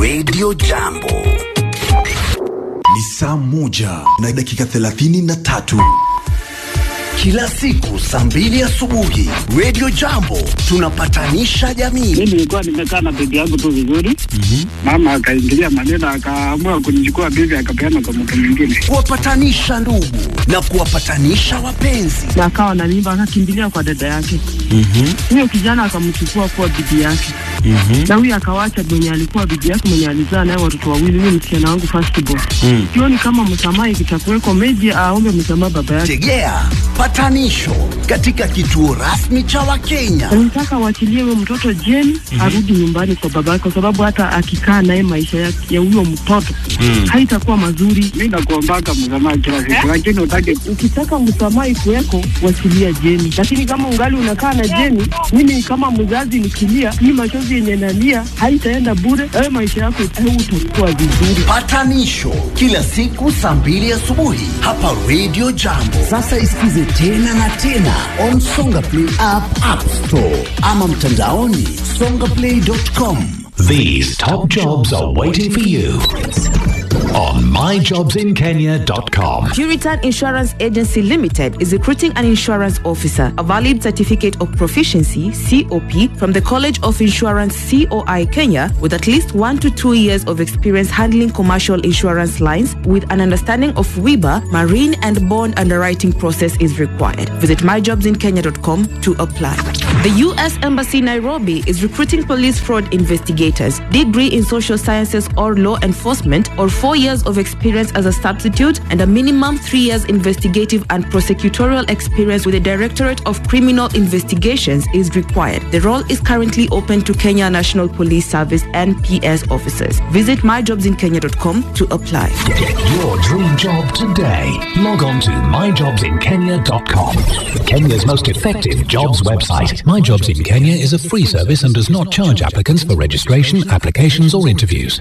Radio Jambo. Ni saa moja na dakika thelathini na tatu. Kila siku saa mbili asubuhi Radio Jambo tunapatanisha jamii. Mimi nilikuwa nimekaa na bibi yangu tu vizuri, mama akaingilia maneno, akaamua kunichukua bibi akapeana kwa mtu mwingine. Kuwapatanisha ndugu na kuwapatanisha wapenzi. na akawa analimba akakimbilia kwa dada yake huyo kijana akamchukua kuwa bibi yake na huyo akawacha mwenye alikuwa bibi yake mwenye alizaa naye watoto wawili huyo msichana wangu firstborn sioni kama msamaha ikitakuweko meji aombe msamaha baba yake Tegea patanisho katika kituo rasmi cha Wakenya. nataka waachilie huyo mtoto jeni arudi nyumbani kwa baba yake kwa sababu hata akikaa naye maisha ya ya huyo mtoto haitakuwa mazuri Mi nakuombaka msamaha kila siku, lakini utake ukitaka msamaha ikuweko wachilia jeni lakini kama ungali unakaa na jeni mimi kama mzazi nikilia hii machozi yenye nalia haitaenda bure wewe maisha yako utakuwa vizuri Patanisho kila siku saa mbili asubuhi hapa Radio Jambo. Sasa isikize tena na tena on Songa Play app, App Store ama mtandaoni songaplay.com. These top jobs are waiting for you on myjobsinkenya.com. Puritan Insurance Agency Limited is recruiting an insurance officer, a valid certificate of proficiency (COP) from the College of Insurance (COI) Kenya, with at least one to two years of experience handling commercial insurance lines, with an understanding of WIBA, marine and bond underwriting process is required. Visit myjobsinkenya.com to apply. The U.S. Embassy Nairobi is recruiting police fraud investigators, degree in social sciences or law enforcement, or four years of experience as a substitute, and a minimum three years investigative and prosecutorial experience with the Directorate of Criminal Investigations is required. The role is currently open to Kenya National Police Service NPS officers. Visit myjobsinkenya.com to apply. Get your dream job today. Log on to myjobsinkenya.com. Kenya's most effective jobs website. My Jobs in Kenya is a free service and does not charge applicants for registration, applications, or interviews.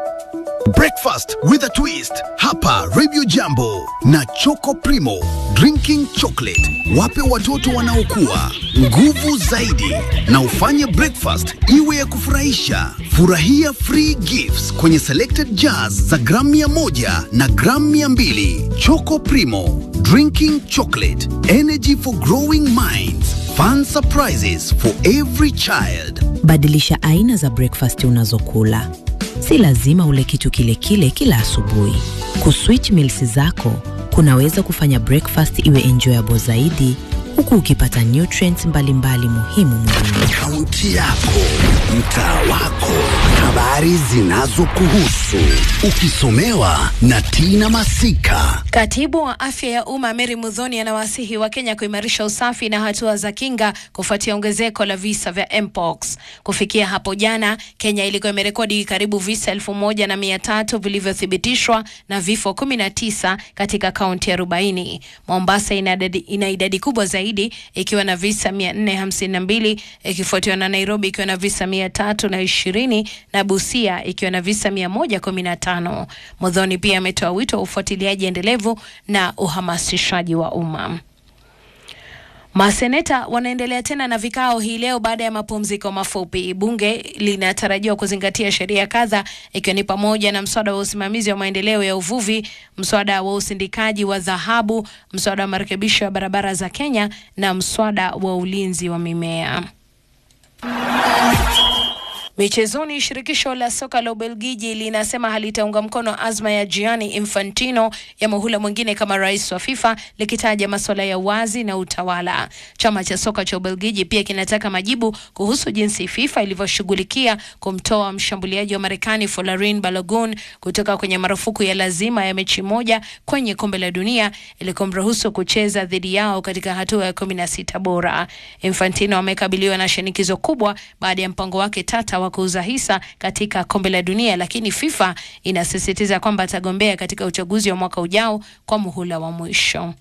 Breakfast with a twist hapa Radio Jambo na Choco Primo drinking chocolate. Wape watoto wanaokua nguvu zaidi na ufanye breakfast iwe ya kufurahisha. Furahia free gifts kwenye selected jars za gramu mia moja na gramu mia mbili. Choco Primo drinking chocolate energy for growing minds. Fun surprises for every child. Badilisha aina za breakfast unazokula. Si lazima ule kitu kile kile kila asubuhi. Kuswitch meals zako kunaweza kufanya breakfast iwe enjoyable zaidi huku ukipata nutrients mbalimbali muhimu mwilini. Kaunti yako, mtaa wako, habari zinazokuhusu, ukisomewa na Tina Masika. Katibu wa afya ya umma Mary Mudhoni anawasihi Wakenya kuimarisha usafi na hatua za kinga kufuatia ongezeko la visa vya mpox. Kufikia hapo jana, Kenya ilikuwa imerekodi karibu visa elfu moja na mia tatu vilivyothibitishwa na vifo 19 katika kaunti 40. Mombasa ina idadi, ina idadi kubwa zaidi ikiwa na visa 452 ikifuatiwa na Nairobi ikiwa na visa 320 na Busia ikiwa na visa 115. Mudhoni pia ametoa wito wa ufuatiliaji endelevu na uhamasishaji wa umma. Maseneta wanaendelea tena na vikao hii leo baada ya mapumziko mafupi. Bunge linatarajiwa kuzingatia sheria kadha ikiwa ni pamoja na mswada wa usimamizi wa maendeleo ya uvuvi, mswada wa usindikaji wa dhahabu, mswada wa marekebisho ya barabara za Kenya na mswada wa ulinzi wa mimea. Michezoni, shirikisho la soka la Ubelgiji linasema halitaunga mkono azma ya Gianni Infantino ya muhula mwingine kama rais wa FIFA, likitaja masuala ya uwazi na utawala. Chama cha soka cha Ubelgiji pia kinataka majibu kuhusu jinsi FIFA ilivyoshughulikia kumtoa mshambuliaji wa Marekani Folarin Balogun kutoka kwenye marufuku ya lazima ya mechi moja kwenye kombe la dunia ili kumruhusu kucheza dhidi yao katika hatua ya kumi na sita bora. Infantino amekabiliwa na shinikizo kubwa baada ya mpango wake tata wa kuuza hisa katika kombe la dunia, lakini FIFA inasisitiza kwamba atagombea katika uchaguzi wa mwaka ujao kwa muhula wa mwisho.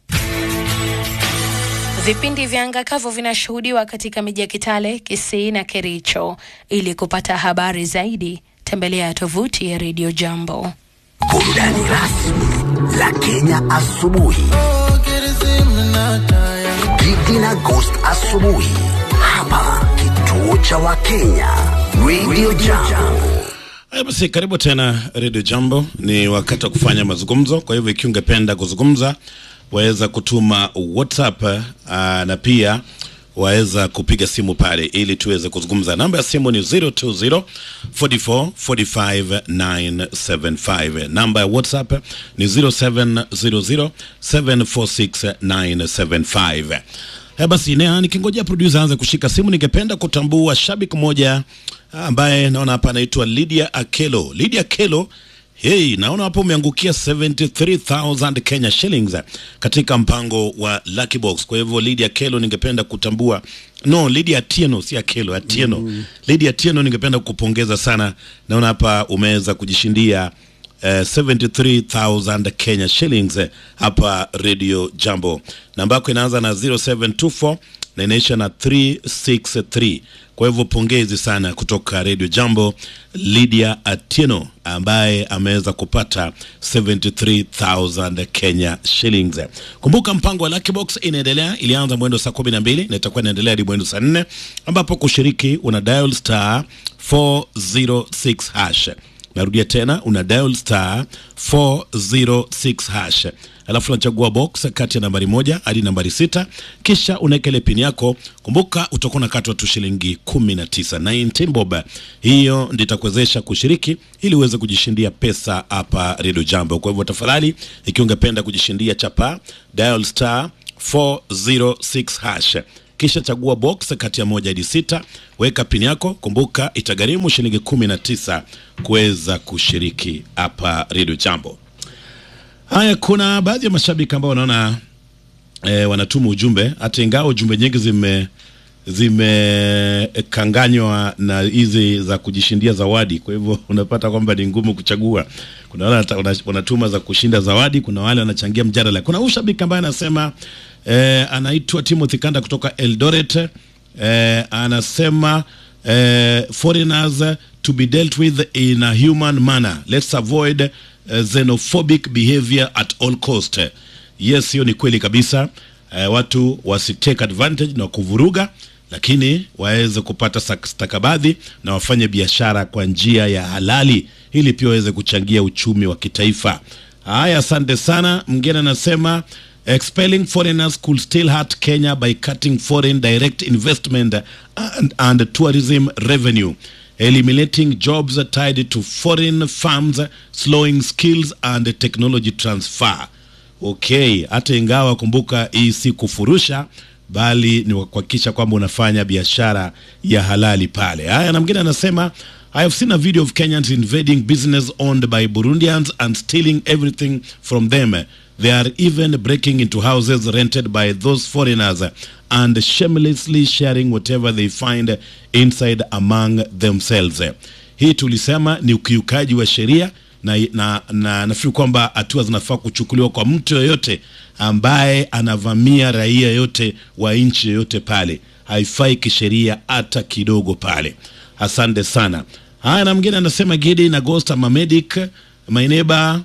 Vipindi vya anga kavu vinashuhudiwa katika miji ya Kitale, Kisii na Kericho. Ili kupata habari zaidi, tembelea tovuti ya Radio Jambo. Burudani rasmi la Kenya asubuhi. Gigi na Ghost asubuhi hapa kituo cha Wakenya Radio Jambo. Haya basi, karibu tena Radio Jambo. Ni wakati wa kufanya mazungumzo. Kwa hivyo, ikiwa ungependa kuzungumza, waweza kutuma WhatsApp uh, na pia waweza kupiga simu pale ili tuweze kuzungumza. Namba ya simu ni 020 44 45 975. Namba ya WhatsApp ni 0700 746 975. Haya basi, na nikingojea producer aanze kushika simu, ningependa kutambua shabiki mmoja ambaye naona hapa anaitwa Lydia Akelo. Lydia Akelo, hey, naona hapo umeangukia 73000 Kenya shillings katika mpango wa Lucky Box. Kwa hivyo Lydia Akelo, ningependa kutambua no, Lydia Atieno, si Akelo, Atieno. Mm. Lydia Atieno, ningependa kukupongeza sana. Naona hapa umeweza kujishindia Uh, 73000 Kenya shillings eh, hapa Radio Jambo. Namba yako inaanza na 0724 na inaisha na 363. Kwa hivyo pongezi sana kutoka Radio Jambo, Lydia Atieno ambaye ameweza kupata 73000 Kenya shillings. Kumbuka mpango wa Lucky Box inaendelea, ilianza mwendo saa 12 na itakuwa inaendelea hadi mwendo saa 4 ambapo kushiriki una dial star 406 hash narudia tena una dial star 406 hash alafu unachagua box kati ya nambari moja hadi nambari sita kisha unaweka ile pini yako kumbuka utakuwa unakatwa tu shilingi 19 19 bob hiyo ndio itakuwezesha kushiriki ili uweze kujishindia pesa hapa redio jambo kwa hivyo tafadhali ikiwa ungependa kujishindia chapa dial star 406 hash kisha chagua box kati ya moja hadi sita weka pini yako kumbuka itagharimu shilingi kumi na tisa kuweza kushiriki hapa redio jambo haya kuna baadhi ya mashabiki ambao wanaona e, wanatuma ujumbe hata ingawa ujumbe nyingi zime zimekanganywa na hizi za kujishindia zawadi kwa hivyo unapata kwamba ni ngumu kuchagua kuna wale wanata- wana- wanatuma za kushinda zawadi kuna wale wanachangia mjadala kuna huyu shabiki ambaye anasema eh, anaitwa timothy kanda kutoka eldoret eh, anasema eh, foreigners to be dealt with in a human manner let's avoid eh, xenophobic behavior at all cost yes hiyo ni kweli kabisa eh, watu wasitake advantage na kuvuruga lakini waweze kupata sak- stakabadhi na wafanye biashara kwa njia ya halali ili pia waweze kuchangia uchumi wa kitaifa haya asante sana mgine anasema expelling foreigners could still hurt kenya by cutting foreign direct investment and, and tourism revenue eliminating jobs tied to foreign firms slowing skills and technology transfer okay hata ingawa kumbuka hii si kufurusha bali ni kuhakikisha kwamba unafanya biashara ya halali pale haya na mwingine anasema I have seen a video of Kenyans invading business owned by Burundians and stealing everything from them. They are even breaking into houses rented by those foreigners and shamelessly sharing whatever they find inside among themselves. Hii tulisema ni ukiukaji wa sheria na, na, na nafikiri kwamba hatua zinafaa kuchukuliwa kwa mtu yoyote ambaye anavamia raia yote wa nchi yoyote pale, haifai kisheria hata kidogo pale. Asante sana. Haya, na mwingine anasema Gidi na Ghost I'm a medic. My neighbor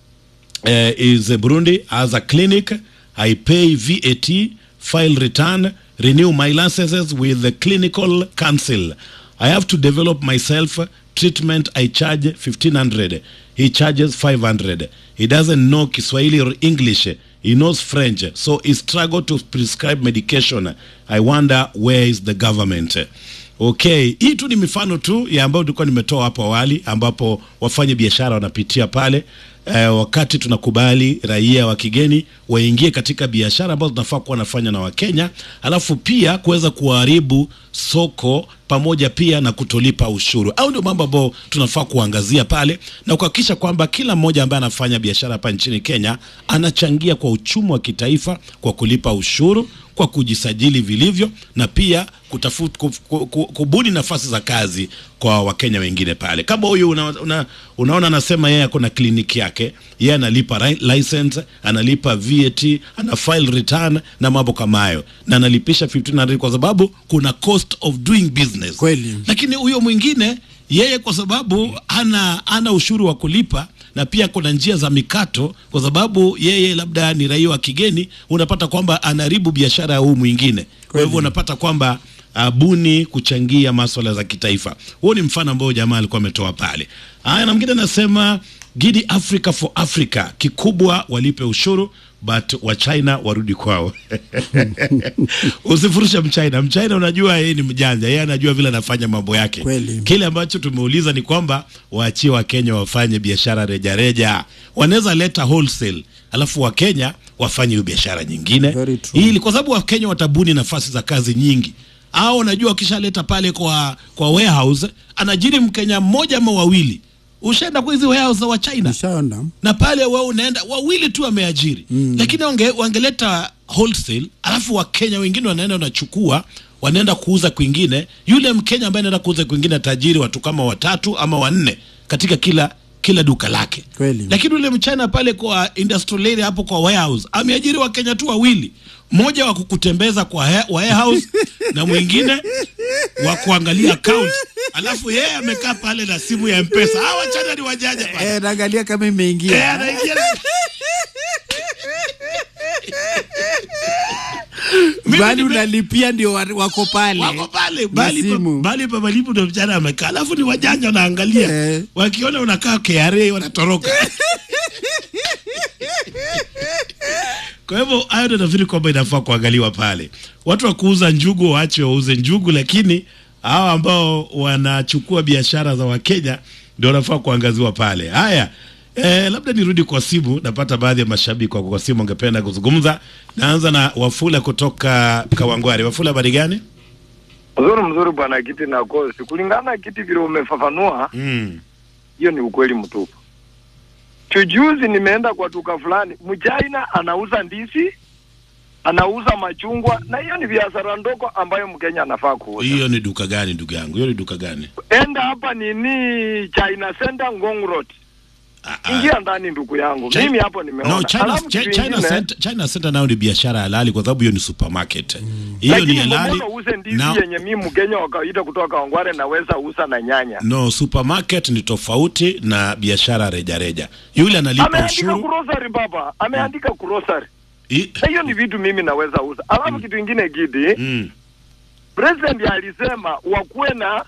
uh, is Burundi has a clinic. I pay VAT, file return, renew my licenses with the clinical council. I have to develop myself treatment. I charge 1500. He charges 500. He doesn't know Kiswahili or English. He knows French, so he struggle to prescribe medication. I wonder where is the government? Okay, hii tu ni mifano tu ya ambayo tulikuwa nimetoa hapo awali, ambapo wafanya biashara wanapitia pale eh, wakati tunakubali raia wa kigeni waingie katika biashara ambazo tunafaa kuwa wanafanya na Wakenya, alafu pia kuweza kuharibu soko pamoja pia na kutolipa ushuru. Au ndio mambo ambayo tunafaa kuangazia pale na kuhakikisha kwamba kila mmoja ambaye anafanya biashara hapa nchini Kenya anachangia kwa uchumi wa kitaifa kwa kulipa ushuru kwa kujisajili vilivyo na pia kutafuta ku, ku, ku, kubuni nafasi za kazi kwa wakenya wengine pale kama huyu una, una, unaona anasema yeye ako na kliniki yake yeye analipa ri- license analipa VAT ana file return na mambo kama hayo na analipisha 1500 kwa sababu kuna cost of doing business Kweli. lakini huyo mwingine yeye kwa sababu ana ana ushuru wa kulipa na pia kuna njia za mikato kwa sababu yeye labda ni raia wa kigeni unapata kwamba anaharibu biashara ya huu mwingine kwa hivyo unapata kwamba abuni kuchangia maswala za kitaifa. Huo ni mfano ambao jamaa alikuwa ametoa pale. Haya, na mwingine anasema Gidi Africa for Africa, kikubwa walipe ushuru but wa China warudi kwao. Usifurushe Mchina. Mchina unajua yeye ni mjanja, yeye anajua vile anafanya mambo yake. Kweli. Kile ambacho tumeuliza ni kwamba waachie Wakenya wafanye biashara rejareja, wanaweza leta wholesale, alafu Wakenya wafanye hiyo biashara nyingine, Very true. ili kwa sababu Wakenya watabuni nafasi za kazi nyingi au unajua wakishaleta pale kwa kwa warehouse anajiri Mkenya mmoja ama wawili, ushaenda kwa hizi warehouse za wa China Ushaona? na pale wewe unaenda wawili tu wameajiri mm. lakini wange, wangeleta wholesale alafu wakenya wengine wanaenda wanachukua wanaenda kuuza kwingine yule mkenya ambaye anaenda kuuza kwingine atajiri watu kama watatu ama wanne katika kila kila duka lake Kweli. lakini yule mchana pale kwa industrial area hapo kwa warehouse ameajiri wakenya tu wawili mmoja wa kukutembeza kwa he- warehouse na mwingine wa kuangalia account alafu yeye amekaa pale na simu ya mpesa hawa wachana ni wajanja pale Eh, naangalia kama Eh, imeingia. anaingia Mimi Bali nime- unalipia ndio wa- wako pale. wako pale Na bali pa- simu. bali pa malipo ndo mchana amekaa, alafu ni wajanja wanaangalia, Eh. wakiona unakaa KRA wanatoroka. Kwa hivyo hayo ndo nafikiri kwamba inafaa kuangaliwa pale. Watu wa kuuza njugu waache wauze njugu, lakini hawa ambao wanachukua biashara za Wakenya ndio wanafaa kuangaziwa pale. Haya, eh, labda nirudi kwa simu. Napata baadhi ya mashabiki wako kwa simu wangependa kuzungumza. Naanza na Wafula kutoka Kawangware. Wafula, habari gani? Mzuri mzuri bwana Kiti na Kosi, kulingana na Kiti vile umefafanua, Mm. hiyo ni ukweli mtupu. Chujuzi nimeenda kwa duka fulani, mchaina anauza ndizi, anauza machungwa, na hiyo ni biashara ndogo ambayo Mkenya anafaa kuuza. Hiyo ni duka gani ndugu yangu? Hiyo ni duka gani? Enda hapa nini China Center Ngong Road, ingia ndani ndugu yangu, China- mimi hapo nimeona. No, China, Alafu China, kitu China, ingine, Center, China Center nayo ni biashara halali kwa sababu hiyo ni supermarket. Hiyo ni lakini halali. mbona uuze ndizi Na- yenye mimi Mkenya wa kawaida kutoka Kawangware naweza uza na nyanya? No, supermarket ni tofauti na biashara rejareja. Yule analipa ameandika ushuru. grocery baba, ameandika grocery. I- Na hiyo ni vitu mimi naweza uza. Alafu kitu ingine Gidi, Mm. president alisema wakuwe na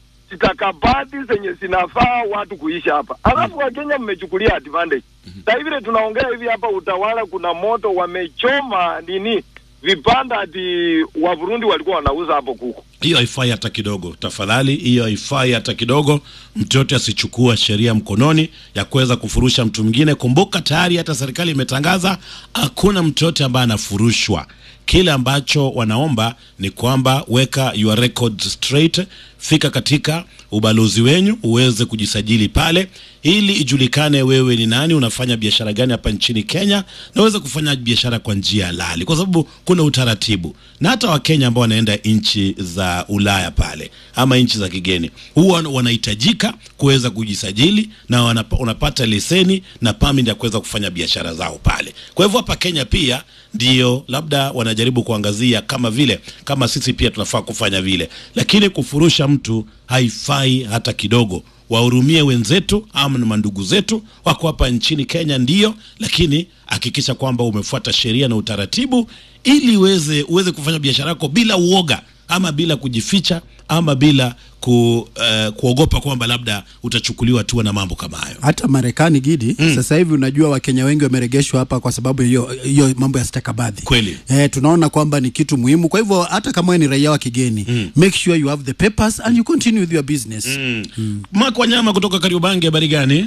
stakabadhi zenye zinafaa watu kuishi hapa. Alafu Wakenya mmechukulia advantage. Sasa vile tunaongea hivi hapa, utawala kuna moto, wamechoma nini vibanda ati wa Burundi walikuwa wanauza hapo kuku. Hiyo haifai hata kidogo, tafadhali. Hiyo haifai hata kidogo. Mtu yote asichukua sheria mkononi ya kuweza kufurusha mtu mwingine. Kumbuka tayari hata serikali imetangaza hakuna mtu yote ambaye anafurushwa. Kile ambacho wanaomba ni kwamba weka your records straight, fika katika ubalozi wenyu uweze kujisajili pale, ili ijulikane wewe ni nani, unafanya biashara gani hapa nchini Kenya, na uweze kufanya biashara kwa njia halali, kwa sababu kuna utaratibu. Na hata Wakenya ambao wanaenda nchi za Ulaya pale ama nchi za kigeni huwa wanahitajika kuweza kujisajili na wanapa, wanapata leseni na permit ya kuweza kufanya biashara zao pale. Kwa hivyo hapa Kenya pia ndio labda wanajaribu kuangazia kama vile kama sisi pia tunafaa kufanya vile, lakini kufurusha mtu haifai hata kidogo. Wahurumie wenzetu ama na mandugu zetu wako hapa nchini Kenya, ndio, lakini hakikisha kwamba umefuata sheria na utaratibu ili uweze uweze kufanya biashara yako bila uoga ama bila kujificha ama bila ku, uh, kuogopa kwamba labda utachukuliwa hatua na mambo kama hayo. hata Marekani Gidi mm. Sasa hivi unajua Wakenya wengi wameregeshwa hapa kwa sababu hiyo hiyo mambo ya stakabadhi Kweli. eh, tunaona kwamba ni kitu muhimu. Kwa hivyo hata kama wewe ni raia wa kigeni mm. make sure you have the papers and you continue with your business mm. mm. Mark Wanyama kutoka Kariobangi, habari gani?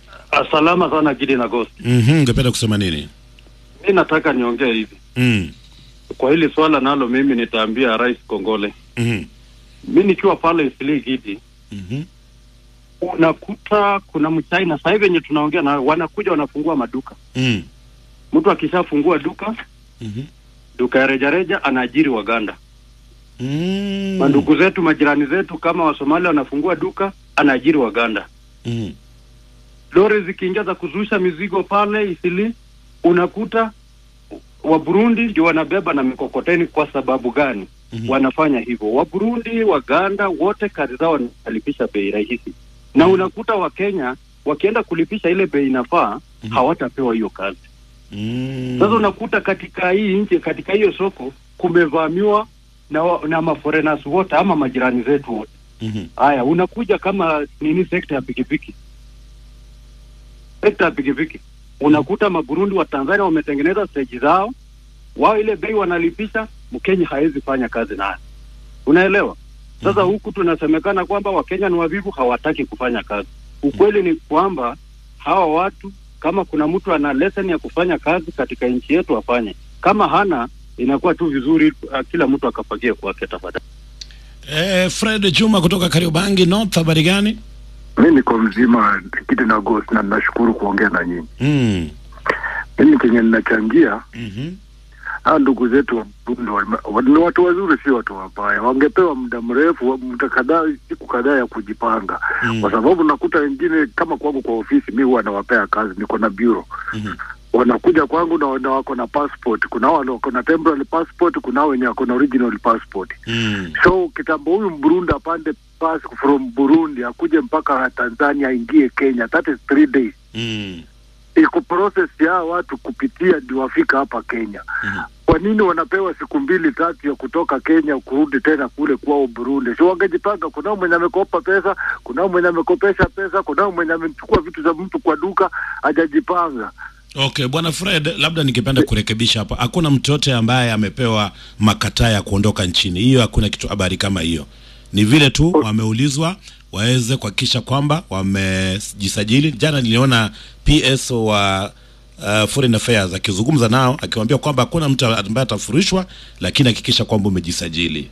Salama sana Gidi na Ghost. Mhm, ungependa kusema nini? Mi nataka niongee hivi Mm. kwa hili swala, nalo mimi nitaambia Rais Kongole. Mhm. Mi nikiwa pale Isili Gidi, Mhm. unakuta kuna mchina sasa hivi wenye tunaongea na wanakuja wanafungua maduka. Mm. Mtu akishafungua duka Mhm. duka ya rejareja anaajiri Waganda. Mm. Mandugu zetu majirani zetu kama Wasomali wanafungua duka anaajiri Waganda. Mm. lori zikiingia za kuzusha mizigo pale Isili, unakuta wa Burundi ndio wanabeba na mikokoteni. Kwa sababu gani Mhm. wanafanya hivyo? Wa Burundi, Waganda wote kazi zao wanalipisha bei rahisi, na unakuta Wakenya wakienda kulipisha ile bei inafaa hawatapewa hiyo kazi. Mm. Sasa unakuta katika hii nchi, katika hiyo soko kumevamiwa na, wa- na maforeigners wote ama majirani zetu wote. Haya, unakuja kama nini, sekta ya pikipiki, sekta ya pikipiki unakuta maburundi wa Tanzania wametengeneza stage zao wao, ile bei wanalipisha, Mkenya hawezi fanya kazi nayo, unaelewa? Sasa huku tunasemekana kwamba Wakenya ni wavivu, hawataki kufanya kazi. Ukweli ni kwamba hawa watu, kama kuna mtu ana lesson ya kufanya kazi katika nchi yetu afanye, kama hana inakuwa tu vizuri, uh, kila mtu akafagie kwake tafadhali. Eh, Fred Juma kutoka Kariobangi North, habari gani? Mi niko mzima kiti na ghost na nashukuru kuongea na nyinyi. Mm. Mimi kenye ninachangia Mhm. hawa ndugu zetu wa Burundi wame- wa- ni watu wazuri, si watu wabaya. Wangepewa muda mrefu, wa- muda kadhaa, siku kadhaa ya kujipanga, kwa sababu nakuta wengine kama kwangu kwa ofisi, mi huwa nawapea kazi, niko na bureau wanakuja kwangu na, na wako na passport. Kuna wale wako na temporary passport, kuna hao wenye wako na original passport. So kitambo huyu Mburundi apande pass from Burundi akuje mpaka Tanzania aingie Kenya, that is three days Mm. iko process ya hawa watu kupitia ndio wafika hapa Kenya. Kwa nini wanapewa siku mbili tatu ya kutoka Kenya kurudi tena kule kwao Burundi? Si wangejipanga? Kunao mwenye amekopa pesa, kunao mwenye amekopesha pesa, kunao mwenye amechukua vitu za mtu kwa duka hajajipanga. Okay, bwana Fred, labda ningependa kurekebisha hapa. Hakuna mtu yote ambaye amepewa makataa ya kuondoka nchini. Hiyo hakuna kitu habari kama hiyo. Ni vile tu wameulizwa waweze kuhakikisha kwamba wamejisajili. Jana niliona PS wa uh, Foreign Affairs akizungumza nao akiwaambia kwamba hakuna mtu ambaye atafurishwa, lakini hakikisha kwamba umejisajili.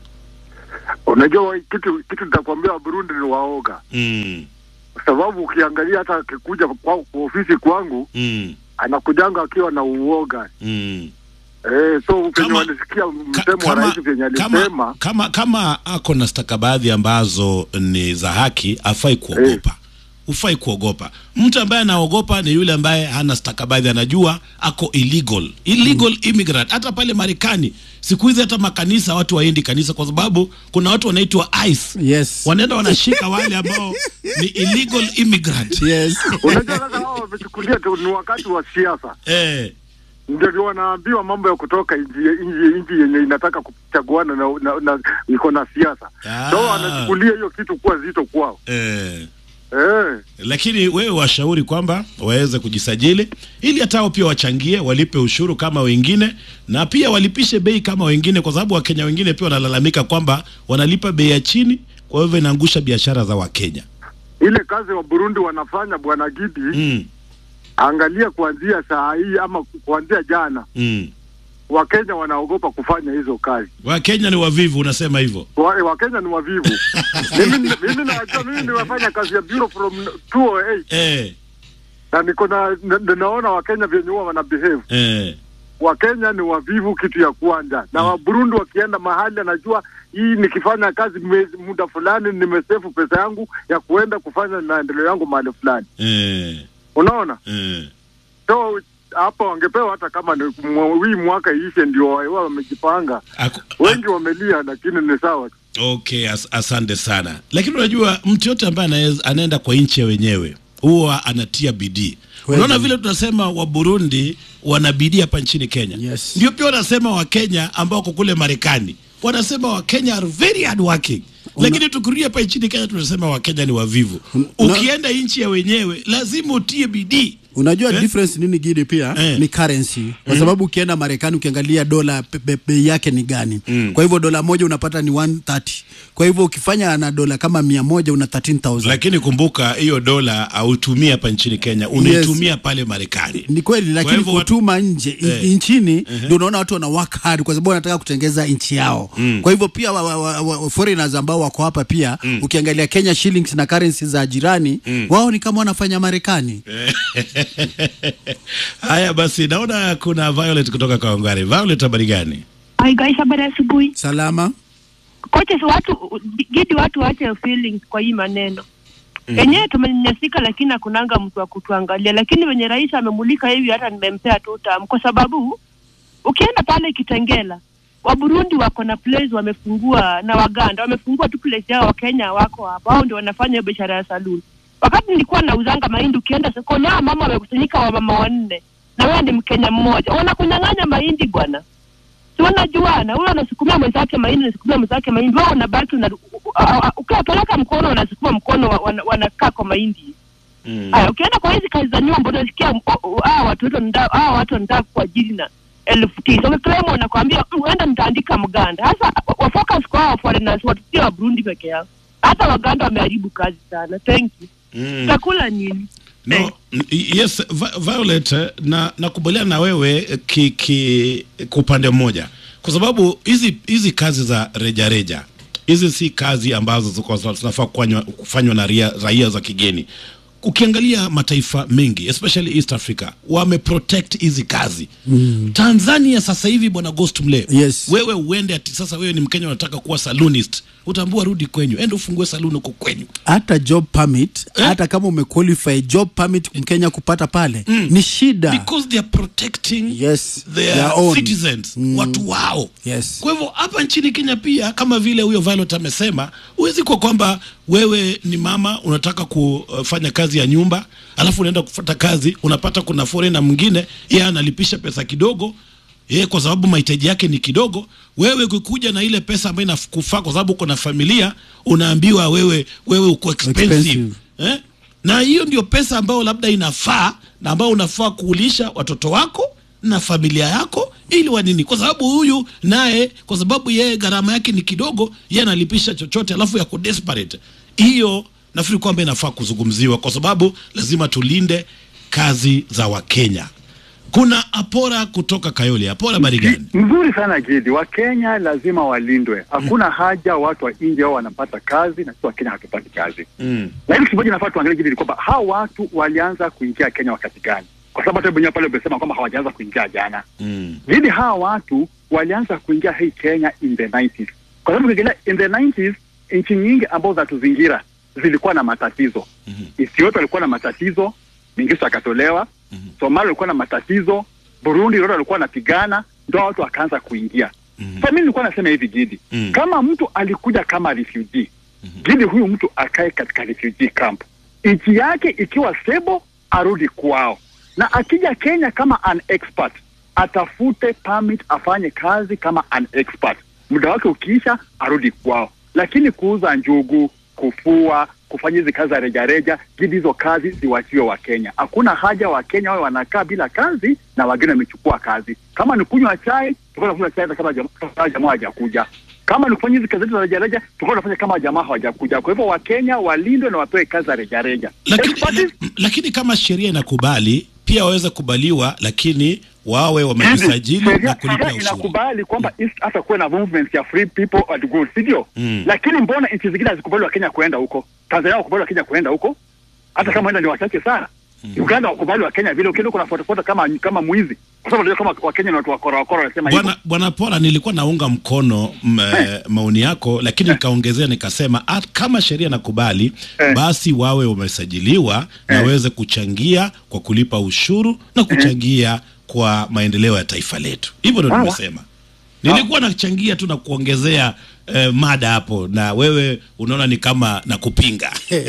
Unajua wa- kitu kitu nitakwambia, wa Burundi ni waoga, Mm. kwa sababu ukiangalia hata akikuja kwa, kwa ofisi kwangu Mm. anakujanga akiwa na uoga Mm. eh, so penye walisikia msemo wa rais venye alisema kama kama ako na stakabadhi ambazo ni za haki afai kuogopa ufai kuogopa mtu ambaye anaogopa ni yule ambaye hana stakabadhi anajua ako illegal illegal immigrant hata pale marekani siku hizi hata makanisa watu waendi kanisa kwa sababu kuna watu wanaitwa ice yes. wanaenda wanashika wale ambao ni illegal immigrant yes. unajua sasa hao wamechukulia tu ni wakati wa siasa eh. ndio wanaambiwa mambo ya kutoka nchi nchi nchi yenye inataka kuchaguana na, na, na iko na siasa Ah. so wanachukulia hiyo kitu kuwa zito kwao eh. eh. lakini wewe washauri kwamba waweze kujisajili ili hata hao pia wachangie walipe ushuru kama wengine na pia walipishe bei kama wengine kwa sababu wakenya wengine pia wanalalamika kwamba wanalipa bei ya chini kwa hivyo inaangusha biashara za wakenya ile kazi wa Burundi wanafanya bwana Gidi mm. angalia kuanzia saa hii ama kuanzia jana mm. Wakenya wanaogopa kufanya hizo kazi. wakenya ni wavivu unasema hivyo Wa- Wakenya ni wavivu. mimi mimi najua mimi nimefanya kazi ya bureau from 208 eh, na niko na na- naona Wakenya vyenye huwa wana behave. eh. Wakenya ni wavivu, kitu ya kwanza, na Waburundi wakienda mahali anajua hii nikifanya kazi mwezi- muda fulani nimesefu pesa yangu ya kuenda kufanya maendeleo yangu mahali fulani, Eh, unaona eh. so hapa wangepewa hata kama ni mwa- hii mwaka iishe, ndio wawe wamejipanga. Wengi wamelia, lakini ni sawa. Okay, as asante sana. Lakini unajua mtu yote ambaye anaeza- anaenda kwa nchi ya wenyewe huwa anatia bidii. Unaona vile tunasema wa Burundi wana bidii hapa nchini Kenya. Yes. Ndio pia wanasema wa Kenya ambao wako kule Marekani. Wanasema wa Kenya are very hard working. Lakini tukirudia hapa nchini Kenya tunasema wa Kenya ni wavivu. Ukienda nchi ya wenyewe lazima utie bidii. unajua Eh? difference nini gidi pia ni currency kwa Mhm. sababu ukienda marekani ukiangalia dola pe- pe- bei yake ni gani kwa hivyo dola moja unapata ni 130 kwa hivyo ukifanya na dola kama mia moja una 13000 Lakini kumbuka hiyo dola hautumii hapa nchini Kenya, unaitumia pale Marekani. ni kweli Kwa lakini hivyo watu- kutuma nje in- Eh. nchini Mhm. ndio unaona watu wana work hard kwa sababu wanataka kutengeza nchi yao Mm. kwa hivyo pia wa, wa, wa, wa, foreigners ambao wako hapa pia ukiangalia Kenya shillings na currency za jirani Mm. wao ni kama wanafanya Marekani Haya basi, naona kuna Violet kutoka Kawangware. Violet, habari gani? Hi guys, habari ya asubuhi. Salama. Kocha, si watu gidi, watu waache feelings kwa hii maneno Mhm. yenyewe. Tumenyanyasika, lakini hakunanga mtu wa kutuangalia. Lakini wenye rais amemulika hivi, hata nimempea tu tam, kwa sababu ukienda pale Kitengela wa Burundi wako na place wamefungua, na Waganda wamefungua tu place yao, Wakenya wako hapa, wao ndio wanafanya hiyo biashara ya saluni. Wakati nilikuwa nauzanga mahindi, ukienda sokoni, hao mama wamekusanyika, wamama wanne, na wewe ni Mkenya mmoja, wanakunyang'anya mahindi bwana. si wanajuana, huyo anasukumia mwenzake mahindi, anasukumia mwenzake mahindi, wao unabaki una, ukiwapeleka mkono wanasukuma mkono, wa- wana- wanakaa kwa mahindi. Haya, ukienda kwa hizi kazi za nyumba unasikia m- o- o- hawa watu wetu wanataka- hawa watu wanataka kuajiri na elfu tisa ukiklaimu wanakwambia "Mm, uenda nitaandika mganda. Sasa wa- wafocus kwa hawa foreigners, watu sio wa Burundi peke yao, hata waganda wameharibu kazi sana. Thank you. Mm. Utakula nini? No, n- yes, Vi- Violet, eh, na nakubaliana na wewe eh, ki, ki, kwa upande mmoja, kwa sababu hizi hizi kazi za rejareja reja, hizi si kazi ambazo ziko- zinafaa kufanywa kufanywa na raia, raia za kigeni. Ukiangalia mataifa mengi especially East Africa wameprotect hizi kazi Mm. Tanzania sasa hivi bwana Ghost Mle, Yes. wewe uende ati sasa wewe ni Mkenya unataka kuwa salonist, utaambiwa rudi kwenyu, enda ufungue saluni huko kwenyu. hata job permit hata kama umequalify job permit mkenya kupata pale ni shida because they are protecting yes, their, their own. citizens watu wao yes. kwa hivyo hapa nchini Kenya pia kama vile huyo Violet amesema, huwezi kwa kwamba wewe ni mama unataka kufanya kazi ya nyumba alafu unaenda kufuata kazi, unapata kuna foreigner mwingine yeye analipisha pesa kidogo yeye kwa sababu mahitaji yake ni kidogo. Wewe ukikuja na ile pesa ambayo inakufaa kwa sababu uko na familia, unaambiwa wewe wewe uko expensive, Expensive. Eh? na hiyo ndio pesa ambayo labda inafaa na ambayo unafaa kuulisha watoto wako na familia yako ili wa nini, kwa sababu huyu naye, kwa sababu yeye gharama yake ni kidogo, yeye analipisha chochote, alafu yako desperate. Hiyo nafikiri kwamba inafaa kuzungumziwa, kwa sababu lazima tulinde kazi za Wakenya. Kuna Apora kutoka Kayole. Apora, habari gani? Mzuri sana Gidi, Wakenya lazima walindwe. Hakuna haja watu wa nje wao wanapata kazi na sisi Wakenya hatupati kazi. Mm. Lakini kitu moja nafaa tuangalie Gidi ni kwamba hawa watu walianza kuingia Kenya wakati gani? Kwa sababu hata mwenyewe pale umesema kwamba hawajaanza kuingia jana. Mm. Gidi, hawa watu walianza kuingia hii Kenya in the 90s. Kwa sababu ukiangalia in the 90s nchi nyingi ambazo zinatuzingira zilikuwa na matatizo. Ethiopia ilikuwa na matatizo, Mengistu akatolewa. Somalia ilikuwa na matatizo, Burundi Rwanda walikuwa wanapigana, ndio watu wakaanza kuingia. Sasa mimi nilikuwa nasema hivi Gidi, kama mtu alikuja kama refugee Gidi, huyu mtu akae katika refugee camp, nchi yake ikiwa stable, arudi kwao, na akija Kenya kama an expert atafute permit afanye kazi kama an expert. Muda wake ukiisha, arudi kwao. Lakini kuuza njugu, kufua, kufanya hizi kazi za rejareja, Gidi, hizo kazi ziwachiwe Wakenya. Hakuna haja Wakenya wawe wanakaa bila kazi na wageni wamechukua kazi. Kama ni kunywa chai, tulikuwa tunakunywa chai hata kama jam- kama jamaa hawajakuja. Kama ni kufanya hizi kazi zetu za rejareja, tulikuwa tunafanya kama jamaa hawajakuja. Kwa hivyo Wakenya walindwe na wapewe kazi za rejareja. Lakini, lakini kama sheria inakubali pia waweze kubaliwa, lakini wawe wamejisajili na Sheria kulipa sheria ushuru. inakubali kwamba East hata kuwe na movement ya free people and goods, sivyo? Mm. Lakini mbona nchi zingine hazikubali Wakenya kuenda huko? Tanzania wakubali Wakenya kuenda huko, hata kama enda ni wachache sana. Uganda wakubali Wakenya vile, ukienda kuna fotofoto kama kama mwizi, kwa sababu unajua kama Wakenya ni watu wakora wakora, wanasema hivyo. Bwana Bwana Pola, nilikuwa naunga mkono m, eh, maoni yako, lakini nikaongezea nikasema at, kama sheria nakubali basi wawe wamesajiliwa na waweze kuchangia kwa kulipa ushuru na kuchangia kwa maendeleo ya taifa letu. Hivyo ndo Sawa. nimesema. Nilikuwa nachangia tu na kuongezea eh, mada hapo, na wewe unaona ni kama na kupinga.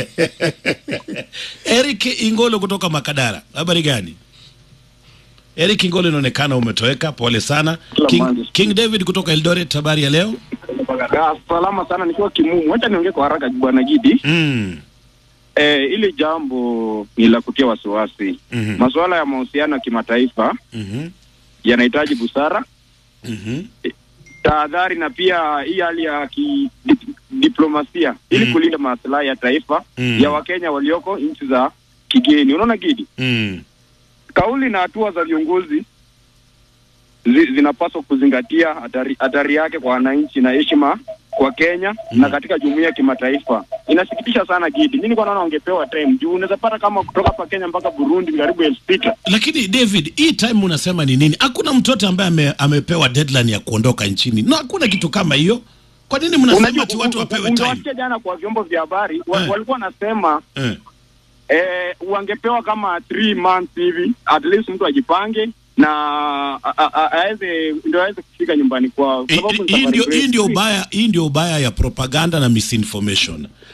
Eric Ingolo kutoka Makadara, habari gani? Eric Ingolo, inaonekana umetoweka, pole sana. King, King David kutoka Eldoret, habari ya leo? Ah, salama sana nikiwa Kimumu. Wacha niongee kwa haraka bwana Gidi. Mm. Eh, ili jambo ni la kutia wasiwasi. Mhm. Masuala ya mahusiano ya kimataifa Mhm. yanahitaji busara, Mhm. tahadhari na pia hii hali ya kidiplomasia ili kulinda maslahi ya taifa Mm. ya Wakenya walioko nchi za kigeni. Unaona Gidi? Mm. Kauli na hatua za viongozi zi, zinapaswa kuzingatia hatari, hatari yake kwa wananchi na heshima kwa Kenya na katika jumuiya ya kimataifa. Inasikitisha sana Gidi, mimi nilikuwa naona wangepewa time juu unaweza pata kama kutoka hapa Kenya mpaka Burundi ni karibu elfu sita. Lakini David, hii time unasema ni nini? Hakuna mtu yote ambaye ame, amepewa deadline ya kuondoka nchini, na hakuna kitu kama hiyo. Kwa nini mnasema Unajua, ati watu u- u- wapewe time? ungewasikia jana kwa vyombo vya habari wa, Eh. walikuwa wanasema Eh. eh, wangepewa kama three months hivi at least mtu ajipange na a- a- a- aweze ndio aweze kufika nyumbani kwao. Sababu ni Hii safari ndio hii mrefu. ndio ubaya, hii ndio ubaya ya propaganda na misinformation.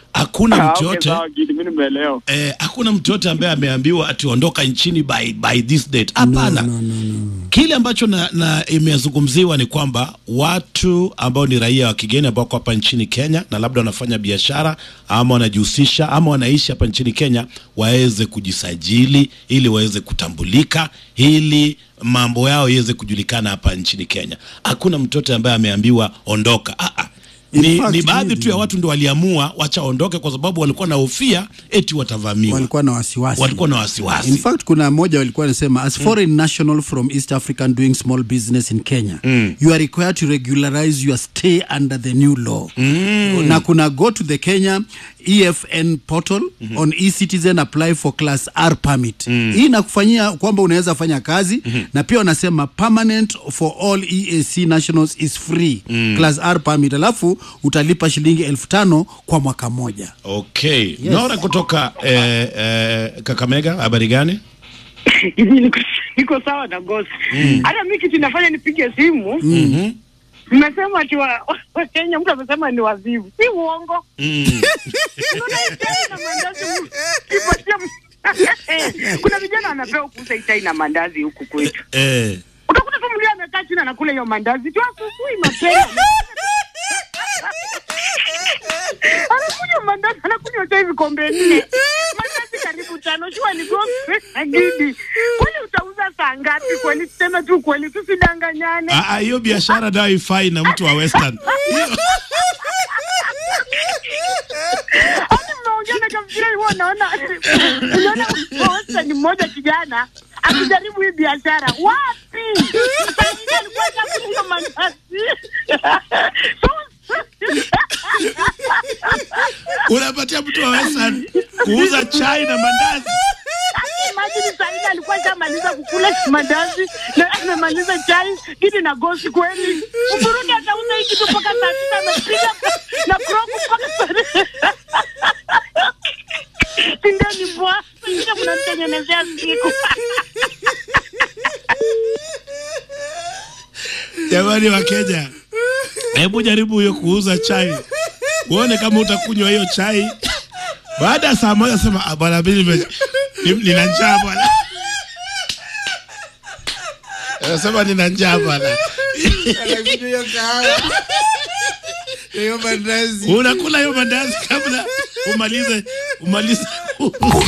hakuna Ah, mtu okay, yote sawa, Gidi, mimi nimeelewa. eh, hakuna mtu yote ambaye ameambiwa ati ondoka nchini by, by this date. Hapana. Kile ambacho na, na imezungumziwa ni kwamba watu ambao ni raia wa kigeni ambao wako hapa nchini Kenya na labda wanafanya biashara ama wanajihusisha ama wanaishi hapa nchini Kenya waweze kujisajili ili waweze kutambulika ili mambo yao iweze kujulikana hapa nchini Kenya. Hakuna mtoto ambaye ameambiwa ondoka. Ah, ah. In Ni, fact, ni baadhi Gidi. tu ya watu ndio waliamua wacha waondoke kwa sababu walikuwa na hofia eti watavamiwa. walikuwa na wasiwasi Walikuwa na wasiwasi. in fact kuna mmoja walikuwa anasema as foreign national from east african doing small business in kenya Mm. you are required to regularize your stay under the new law Mm. na kuna go to the kenya efn portal on ecitizen apply for class r permit hii inakufanyia kwamba unaweza fanya kazi na pia wanasema permanent for all eac nationals is free Mm. class r permit alafu utalipa shilingi elfu tano kwa mwaka mmoja Okay. Nora kutoka eh, eh, Kakamega, habari gani? niko, niko sawa na gosi Mm. hata mi kitu inafanya nipige simu Mhm. mmesema ati wa- wa Kenya mtu amesema ni wazivu si uongo Mm. Unaona chai na mandazi mu- kipatia m- kuna vijana wanapewa kuuza hii chai na mandazi huku kwetu Eh. utakuta tu mlia amekaa chini anakula hiyo mandazi tu asubuhi mapema anakunywa mandazi anakunywa chai vikombe nne mandazi karibu tano shua ni gombe agidi kweli utauza saa ngapi kweli tuseme tu kweli tusidanganyane Ah, ah, hiyo biashara nayo ifai na mtu wa Western. hadi mnaongea na kafikiria huwa naona unaona posta ni mmoja kijana akijaribu hii biashara wapi Sasa alikuwa chakula hiyo mandazi Unapatia mtu wa Western kuuza chai na mandazi. Imagine Saida alikuwa shamaliza kukula mandazi na amemaliza chai gidi na gosi kweli. Uburundi atauza hii kitu mpaka saa tisa amepiga na kroku mpaka saa Sindeni bwa, sasa mnanitengenezea siku. Jamani wa Kenya, hebu jaribu hiyo kuuza chai, uone kama utakunywa hiyo chai. Baada ya saa moja sema "Ah, bwana, mimi nime- ni- nina njaa bwana. Anasema nina njaa bwana. hiyo kahawa hiyo mandazi Unakula hiyo mandazi kabla umalize umalize